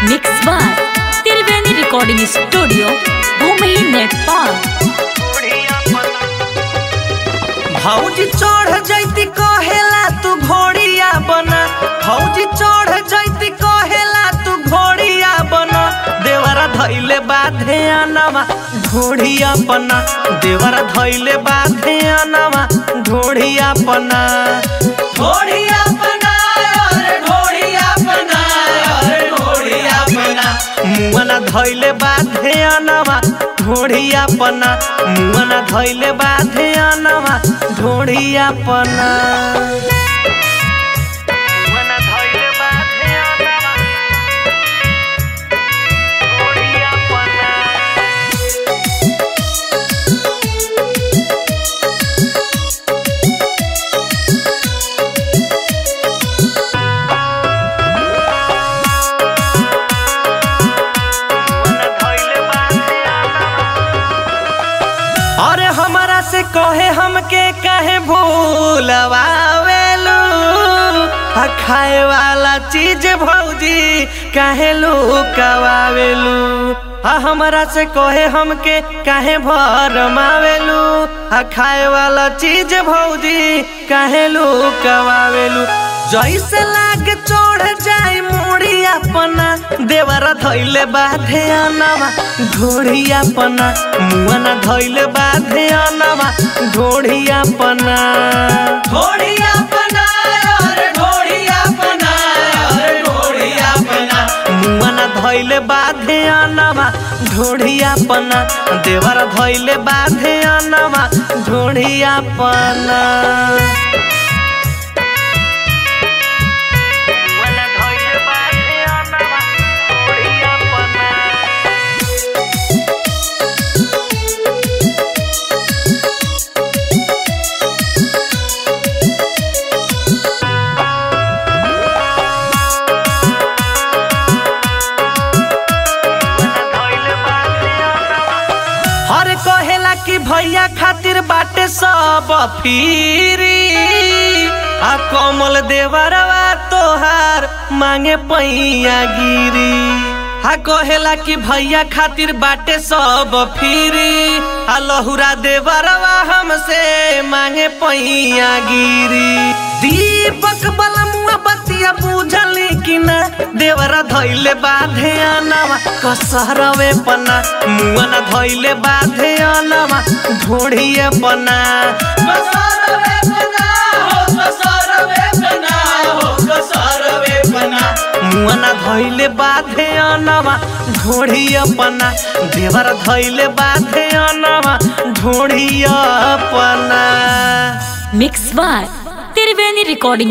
mix by Triveni recording studio भूमि नेपाल भौजी चढ़ जैती कहेला तू घोड़िया बना भौजी चढ़ जैती कहेला तू घोड़िया बना देवरा धैले बाधे अनवा ढोढ़िया पना देवरा धैले बाधे अनवा ढोढ़िया पना ढोढ़िया पना अरे ढोढ़िया पना अरे ढोढ़िया पना मुआना धैले बाधे अनवा ढोढ़िया पना मुआना धैले बाधे अनवा ढोढ़िया पना मुआना धैले बाधे अनवा ढोढ़िया पना अरे हमारा से कहे हमके कहे भूलवावेलू आ खाए वाला चीज भौजी काहे लुकवावेलू आ हमरा से कहे हमके काहे भरमावेलू आ खाए वाला चीज भौजी काहे लुकवावेलू जैसे लाग चढ़ जाए मुड़ी अपना देवरा धैले बाधे अनवा ढोढ़िया पना मुआना धैले बाधे अनवा ढोढ़िया पना ढोढ़िया पना अरे ढोढ़िया पना अरे ढोढ़िया पना मुआना धैले बाधे अनवा ढोढ़िया पना देवरा धैले बाधे अनवा ढोढ़िया पना मुआना धैले बाधे अनवा ढोढ़िया पना हर कहेला कि भैया खातिर बाटे सब फिरी आ कमल देवरवा तोहार मांगे पैया गिरी आ कहेला कि भैया खातिर बाटे सब फिरी आ लहुरा देवरवा हमसे मांगे पैया गिरी दीपक बलमुआ बतिया बुझली कि ना देवरा धैले बाधे अनवा कसरवे पना मुआना धैले बाधे अनवा ढोढ़िए पना कसरवे पना हो कसरवे पना हो कसरवे पना मुआना धैले बाधे अनवा ढोढ़िए पना देवरा धैले बाधे अनवा ढोढ़िए पना मिक्स बाय त्रिवेणी रिकॉर्डिंग